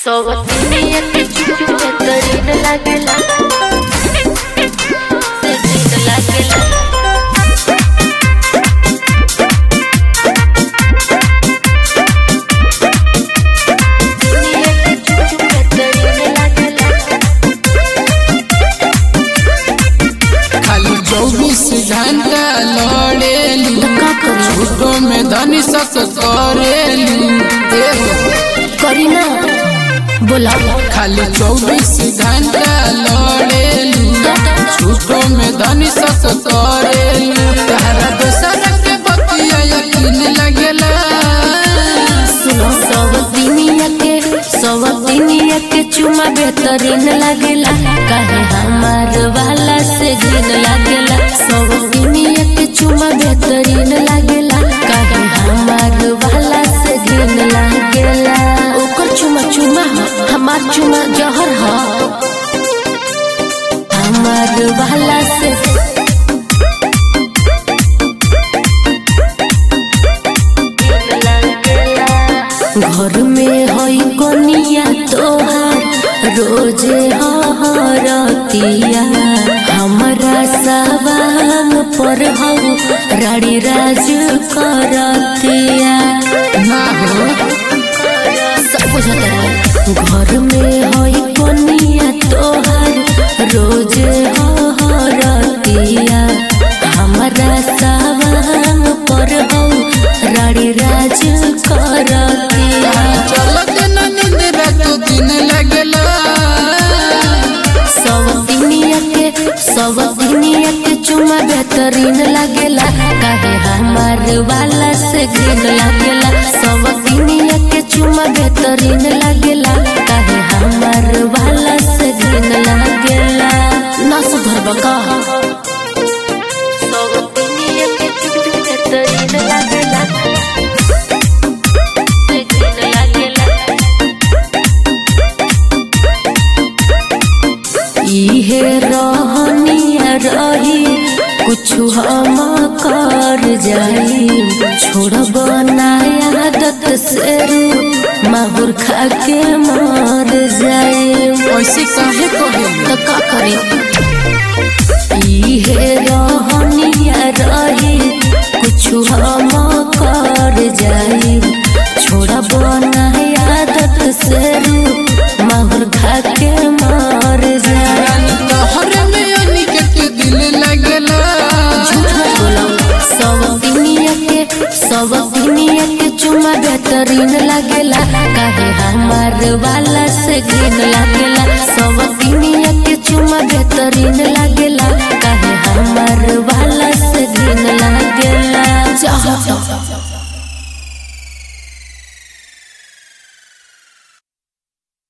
सोवतिनिया के चुचु बेहतरीन लागेला से जीत लागेला दुनिया के चुचु बेहतरीन लागेला खाली चौबीस घंटा लड़ेलू का करी झूठो में धनी सस करेलू एहो, करी ना बोला खाली चौबीस घंटा लड़ेलू झूठो में धनी सस करेलू तारा दोसर के बतिया यकीन लगेला सुनो सोवतिनिया के सोवतिनिया के चुमा बेहतरीन लागेला काहे हमार वाला से घिन लागेला सोवतिनिया के चुमा बेहतरीन लागेला काहे हमार वाला से घिन लागेला ओकर चुमा चुमा ह हमार चुमा जहर ह हमार वाला से घर में हई कोनिया तोहार रोजे हरतिया हमरा सवांग पर हऊ राड़ी राज करतिया ना हो सब बुझत रहे घर में हई कोनिया तोहार रोजे हरतिया हमरा सवांग पर हऊ राड़ी राज करतिया चलत न नींद रात दिन लगेला सब दुनिया के सब दुनिया के चुमा बेहतरीन लगेला काहे हमार वाला से घिन लगेला सब दुनिया के चुमा बेहतरीन लगेला काहे हमार वाला से घिन लगेला ना सुधर बका सब दुनिया के चुमा बेहतरीन लगेला से घिन लगेला इहे रहनिया रही कुछु हम कर जाई छोड़ब नया आदत से रू माहुर खा के मर जाई ऐसे काहे कहेलू तो का करी इहे रहनिया रही कुछु हम कर जाई छोड़ब नया आदत से रू माहुर खा के मर जाई रानी तोहरे में अनिकेत दिल लगेला झूठ मत बोलो सब दुनिया के सब दुनिया के चुमा बेहतरीन लगेला काहे हमार वाला से घिन लगेला सब दुनिया के चुमा बेहतरीन